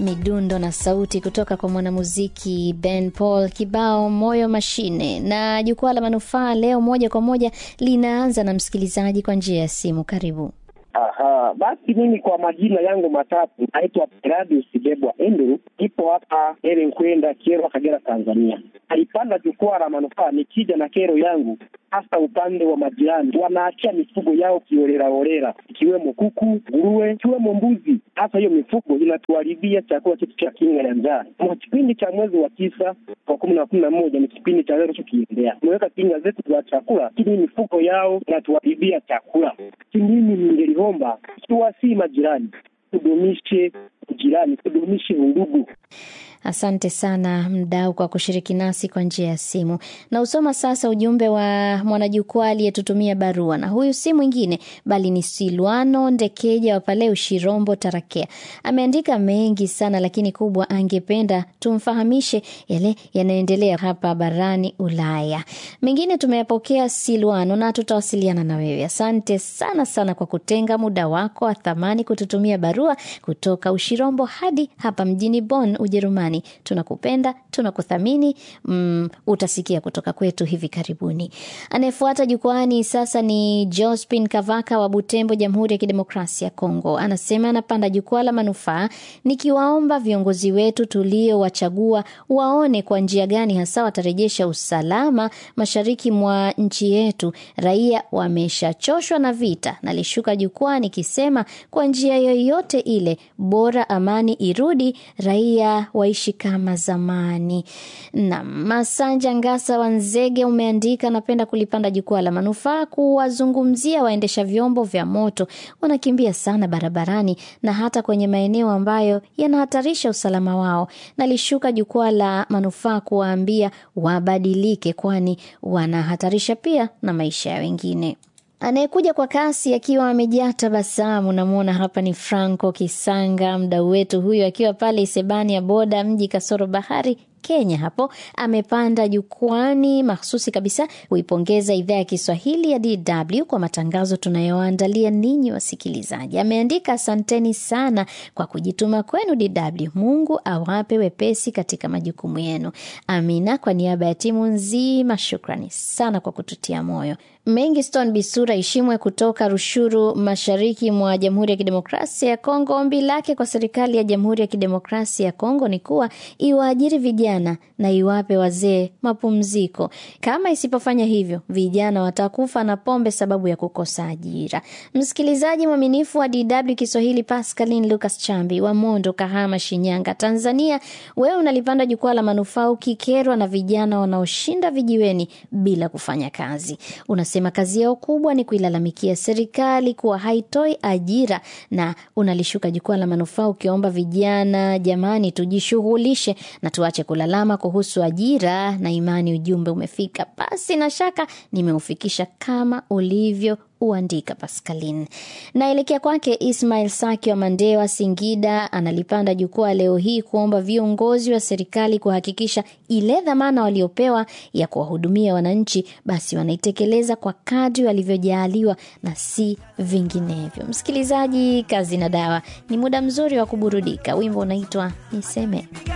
midundo na sauti kutoka kwa mwanamuziki Ben Paul, kibao moyo mashine. Na jukwaa la manufaa leo moja kwa moja linaanza na msikilizaji kwa njia ya simu. Karibu. Aha, basi mimi kwa majina yangu matatu naitwa Peradius Bebwa Andrew, ipo hapa Ere Nkwenda, Kyerwa, Kagera, Tanzania. Alipanda jukwaa la manufaa nikija na kero yangu, hasa upande wa majirani wanaachia mifugo yao kiolelaolela, ikiwemo kuku, nguruwe, ikiwemo mbuzi. Hasa hiyo mifugo inatuharibia chakula chetu cha kinga ya njaa. Mwa kipindi cha mwezi wa tisa wa kumi na kumi na moja ni kipindi cha leo tukiendea, tumeweka kinga zetu za chakula, lakini mifugo yao inatuharibia chakula. Mimi ningeliomba ikiwa si majirani, tudumishe ujirani, tudumishe undugu. Asante sana mdau kwa kushiriki nasi kwa njia ya simu. Na usoma sasa ujumbe wa mwanajukwaa aliyetutumia barua, na huyu si mwingine bali ni Silwano Ndekeja wa pale Ushirombo, Tarakea. Ameandika mengi sana, lakini kubwa angependa tumfahamishe yale yanayoendelea hapa barani Ulaya. Mengine tumeyapokea Silwano, na tutawasiliana na wewe. Asante sana sana kwa kutenga muda wako wa thamani kututumia barua kutoka Ushirombo hadi hapa mjini Bonn, Ujerumani. Tunakupenda, tunakuthamini. Mm, utasikia kutoka kwetu hivi karibuni. Anayefuata jukwani sasa ni Jospin Kavaka wa Butembo, Jamhuri ya Kidemokrasia ya Kongo. Anasema anapanda jukwaa la manufaa, nikiwaomba viongozi wetu tuliowachagua waone kwa njia gani hasa watarejesha usalama mashariki mwa nchi yetu. Raia wameshachoshwa na vita. Nalishuka jukwaa nikisema kwa njia yoyote ile, bora amani irudi, raia waishi kama zamani. Na Masanja Ngasa wa Nzege umeandika, napenda kulipanda jukwaa la manufaa kuwazungumzia waendesha vyombo vya moto, wanakimbia sana barabarani na hata kwenye maeneo ambayo yanahatarisha usalama wao. Nalishuka jukwaa la manufaa kuwaambia wabadilike, kwani wanahatarisha pia na maisha ya wengine. Anayekuja kwa kasi akiwa amejaa tabasamu, namwona hapa ni Franco Kisanga, mdau wetu huyo akiwa pale Isebani ya boda mji kasoro bahari Kenya hapo amepanda jukwani mahsusi kabisa kuipongeza idhaa ya Kiswahili ya DW kwa matangazo tunayoandalia ninyi wasikilizaji. Ameandika, asanteni sana kwa kujituma kwenu DW. Mungu awape wepesi katika majukumu yenu. Amina. Kwa niaba ya timu nzima, shukrani sana kwa kututia moyo. Mengiston Bisura Ishimwe kutoka Rushuru, mashariki mwa Jamhuri ya Kidemokrasia ya Kongo. Ombi lake kwa serikali ya Jamhuri ya Kidemokrasia ya Kongo ni kuwa iwaajiri vijana na iwape wazee mapumziko. Kama isipofanya hivyo, vijana watakufa na pombe sababu ya kukosa ajira. Msikilizaji mwaminifu wa DW Kiswahili, Pascaline Lucas Chambi wa Mondo, Kahama, Shinyanga, Tanzania, wewe unalipanda jukwaa la manufaa ukikerwa na vijana wanaoshinda vijiweni bila kufanya kazi. Unasema kazi yao kubwa ni kuilalamikia serikali kuwa haitoi ajira, na unalishuka jukwaa la manufaa ukiomba vijana, jamani, tujishughulishe na tuache kulalama kuhusu ajira na imani. Ujumbe umefika, basi na shaka nimeufikisha kama ulivyo uandika Pascaline. Naelekea kwake Ismail Saki wa Mandewa, Singida, analipanda jukwaa leo hii kuomba viongozi wa serikali kuhakikisha ile dhamana waliopewa ya kuwahudumia wananchi, basi wanaitekeleza kwa kadri walivyojaaliwa na si vinginevyo. Msikilizaji, kazi na dawa ni muda mzuri wa kuburudika. Wimbo unaitwa Niseme.